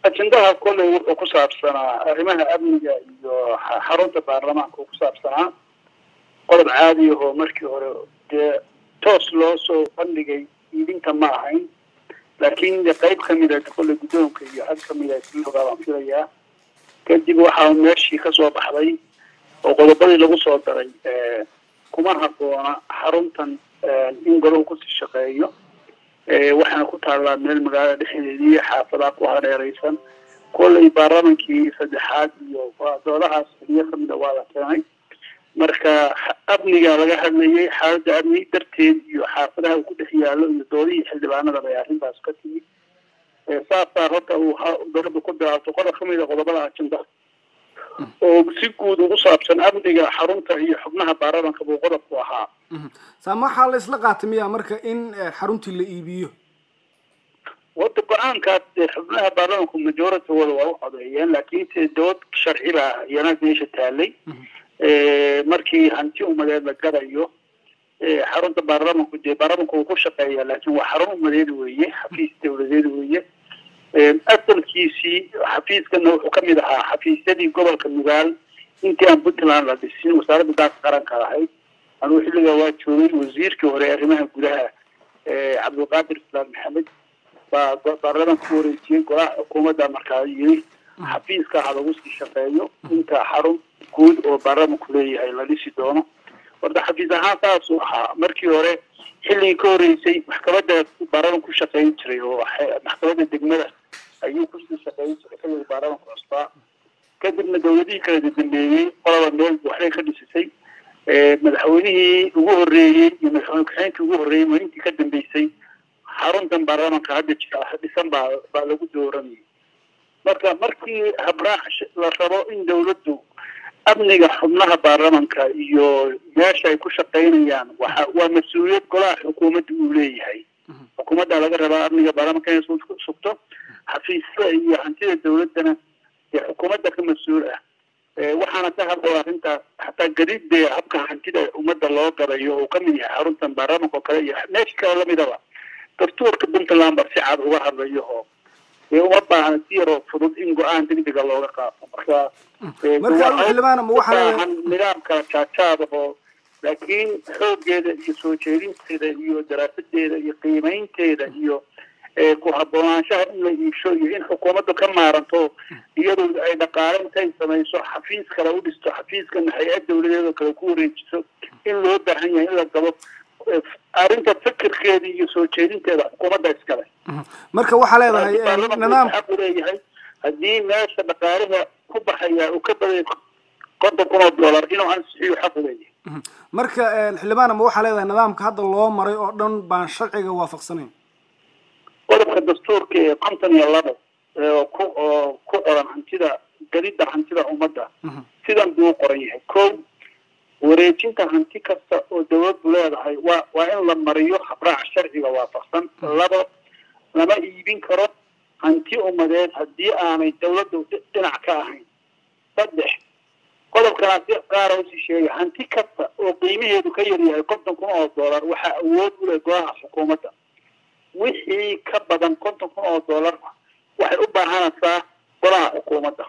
ajendaha kolley wuxuu ku saabsanaa arrimaha amniga iyo xarunta baarlamaanka uu ku saabsanaa qodob caadi ahoo markii hore dee toos loo soo bandhigay iidinta ma ahayn laakiin de qayb kamida kolley guddoonka iyo cad kamida isloogaa baan filayaa kadib waxaa meeshii kasoo baxday oo qodobadii lagu soo daray kuma habboona xaruntan in golahu kusii shaqeeyo waxaana ku taallaa meel magaalada dhexdeedii xaafadaa ku hareereysan kolley baarlamankii saddexaad iyo doodahaas xiliyo kamida waa la keenay marka amniga laga hadlayay xaaladda amni darteed iyo xaafadaha uu ku dhex yaalo iyo doodihii xildhibaanada bay arrintaas ka timid saasaa horta uu dowladda ku bilaabto qodob kamida qodobada ajenda oo si guud ugu saabsan amniga xarunta iyo xubnaha baarlamanka buu qodobku ahaa saama waxaa la isla qaatay miya marka in xaruntii la iibiyo wada go-aankaas dee xubnaha baarlamanku majoritygooda waa u codeeyeen laakiin se dood sharci baa iyana meesha taalay markii hanti umadeed la gadayo xarunta baarlamanku dee baarlamanku uu ku shaqeeya laakiin waa xarun umadeed weeye xafiis dawladeed weeye asalkiisii xafiiskana wuxuu kamid ahaa xafiisyadii gobolka nugaal intii aan puntland la dhisin wasaaradda daaka qaranka lahayd anugu xilligaa waa joogay wasiirkii hore arrimaha gudaha cabdulqaadir islaam maxamed baa baarlamanka ku wareejiyey golaha xukuumadda markaa yiri xafiiska ha lagu sii shaqeeyo inta xarun guud oo baarlamanku leeyahay la dhisi doono horta xafiis ahaan saasuu ahaa markii hore xilligii ka horeysay maxkamadda baarlamanka ku shaqeyn jiray oo maxkamadda degmada ayuu kusii shaqeyn jiray xilliga baarlamanka cusbaa kadibna dawladihii kala dambeeyey qolaba meel waxbay ka dhisisay madaxweynihii ugu horeeyey iyo madaxweyne ku-xigeenkii ugu horreeyey maalintii ka dambeysay xaruntan baarlamanka hadda jira dhisan baa baa lagu dooranayay marka markii habraac la rabo in dawladdu amniga xubnaha baarlamanka iyo meesha ay ku shaqaynayaan waxa waa mas-uuliyad golaha xukuumadda uu leeyahay xukuumadda laga rabaa amniga baarlamanka inay sugto xafiisyada iyo hantida dawladdana dee xukuumadda ka mas-uul ah waxaana ka hadlaya arrintaas xataa gadidee habka hantida ummadda loo gadayo uu kamid yahay xaruntan baarlamanka oo kale iyo meesha kale lamidaba dastuurka puntland ba si cad uga hadlayo oo dee uma baahna si yaroo fudud in go-aan degdega looga qaato marka marka nidaam kala jaajaada oo laakiin xoogeeda iyo soo jeedinteeda iyo daraasadeeda iyo qiimeynteeda iyo ku haboonaanshaha in la iibsho iyo in xukuumaddu ka maaranto iyadu ay dhaqaale intay samayso xafiis kale u dhisto xafiiskana hay-ad dawladeed oo kale ku wareejiso in loo baahan yahay in la gabo arrinta fikirkeeda iyo soo jeedinteeda xukuumadda iskale marka waxaa leedahay nidaam xaq u leeyahay haddii meesha dhaqaalaha ku baxaya uu ka baday konton kun oo dollar inuu ansixiyo xaq u leeyahay marka xildhibaan ama waxaa leedahay nidaamka hadda loo maray oo dhan baan sharciga waafaqsanayn qodobka dastuurka ee konton iyo labo oo ku oo ku qoran hantida gadida hantida ummadda sidan buu qoran yahay ko wareejinta hanti kasta oo dawladdu leedahay waa waa in la mariyo habraac sharciga waafaqsan labo lama iibin karo hanti umadeed haddii aanay dawladdu dhinac ka ahayn saddex qodobkana si qaara usii sheegay hanti kasta oo qiimaheedu ka yaryahay konton kun oo dollar waxaa awood u leh golaha xukuumadda wixii ka badan konton kun oo dollar waxay u baahanaysaa golaha xukuumadda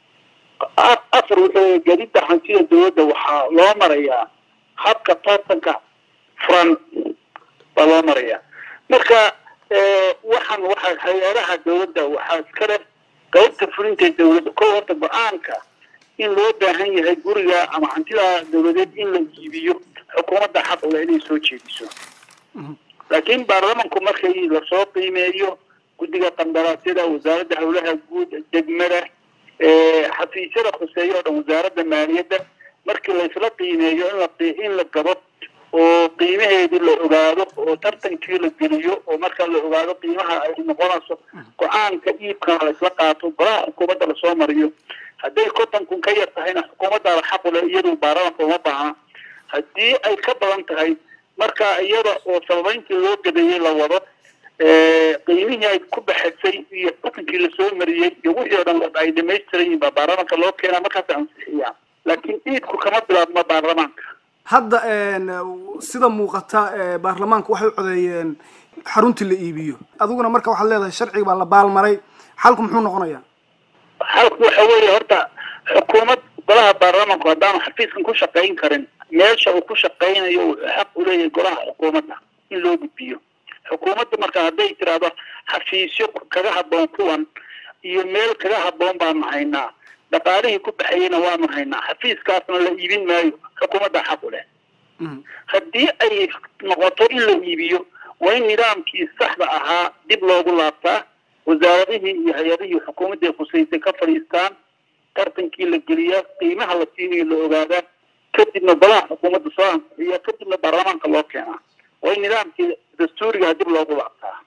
afar wuxuu gadida hantida dawladda waxaa loo marayaa habka tartanka furan baa loo marayaa marka waxaan waxa hay-adaha dawladda waxaa iska leh qaybta fulinta dawladda ko horta go-aanka in loo baahan yahay guriga ama hantida dawladeed in la iibiyo xukuumadda xaq ule inay soo jeediso laakiin baarlamanku markay lasoo qiimeeyo guddiga qandaraasyada wasaaradda howlaha guud degmada xafiisyada khuseeya oo dhan wasaaradda maaliyadda markii laysla qiimeeyo in la in la gabo oo qiimaheedii la ogaado oo tartankii la geliyo oo marka la ogaado qiimaha ay noqonayso go-aanka iibkana laysla qaato golaha xukuumadda lasoo mariyo hadday konton kun ka yar tahayna xukuumaddaada xaqule iyadu baarlamanka uma baahna haddii ay ka badan tahay marka iyada oo sababeyntii loo gadeeyey la wado qiimihii ay ku baxasay iyo xukunkii lasoo mariyey iyo wixii oo dhan ay dhamaystiran yihin baa baarlamanka loo keenaa markaas ansixiyaa laakiin iidku kama bilaabma baarlamaanka hadda sida muuqata baarlamaanka waxay u codeeyeen xaruntii la iibiyo adiguna marka waxaad leedahay sharciga baa la baalmaray xalku muxuu noqonayaa xalku waxa weeye horta xukuumad golaha baarlamanku haddaanu xafiiskan ku shaqayn karin meesha uu ku shaqaynayo wuxuu xaq u leeyahay golaha xukuumadda in loo gudbiyo xukuumadda marka hadday tiraahdo xafiisyo kaga habboon kuwan iyo meel kaga habboon baanu haynaa dhaqaalihii ku baxayeyna waanu haynaa xafiiskaasna la iibin maayo xukuumadda xaq u leh haddii ay noqoto in la iibiyo waa in nidaamkii saxda ahaa dib loogu laabtaa wasaaradihii iyo hay-adihii xukuumaddii khusaysay ka fadhiistaan tartankii la geliyaa qiimaha la siinayo la ogaadaa kadibna golaha xukuumadda soo ansixiya kadibna baarlamaanka loo keenaa waa in nidaamkii dastuurigaha dib loogu laabtaa